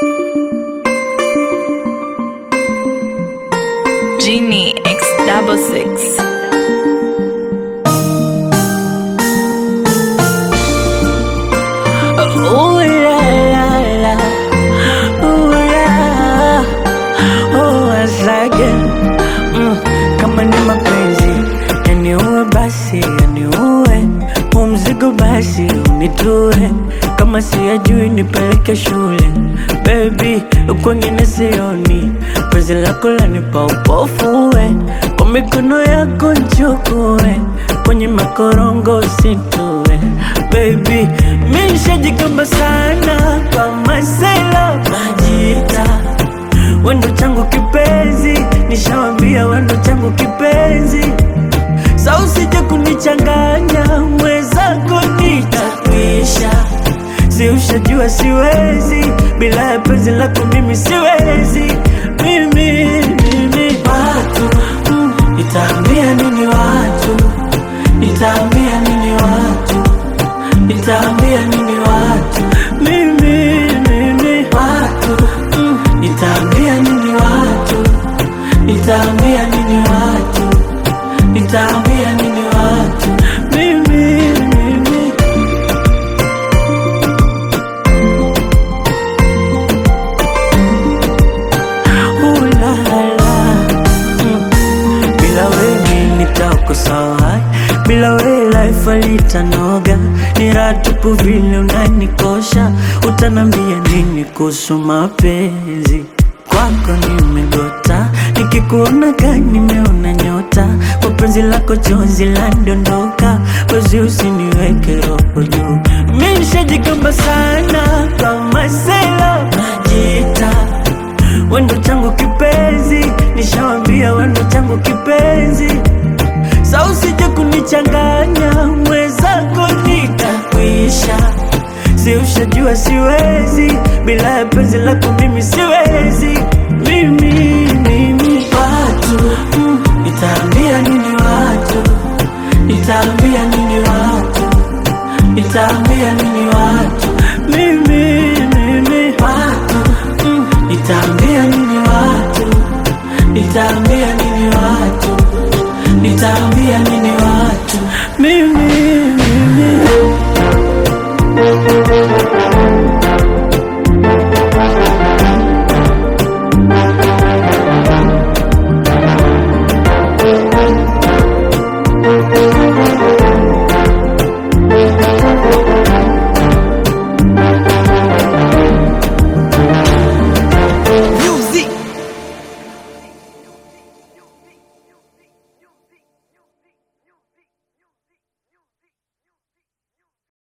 Genie X double six. Ooh la la la, ooh la, oh asage mm, kama ni mapenzi yaniue basi yaniue, huu mzigo basi unitue, kama siyajui nipeleke shule baby, kwengine sioni, penzi lako lanipa upofu we, kwa mikono yako nchukue, kwenye makorongo usitue baby, mi nishajikamba sana kwa masela majita wendo changu kipenzi, nishawambia wendo changu kipenzi, sa usije kunichanganya mwenzako nitakwisha, si ushajua siwezi bila ya penzi lako mimi siwezi mimi, mimi. Watu mm, nitaambia nini watu, nitaambia nini watu, nitaambia nini watu mimi, mimi. Watu mm, nitaambia nini watu, nitaambia nini watu, nitaambia nini watu mimi, mimi. Ooh la la. Mm. Bila wewe nitako sawa, bila wewe life alitanoga. Ni raha tupu vile unanikosha, utanambia nini kuhusu mapenzi? Kwako nimegota, nikikuona gani nimeona nyota, kwa penzi lako chozi landondoka, wezi usiniweke roho juu. Mi nishajigamba sana kwa masela najita wendo changu kipenzi, nishawambia wendo changu kipenzi, sa usije kunichanganya mwenzako nitakwisha, si ushajua siwezi bila ya penzi lako mimi siwezi mimi, mimi. Watu mm, nitaambia nini watu, nitaambia nini watu, nitaambia nini watu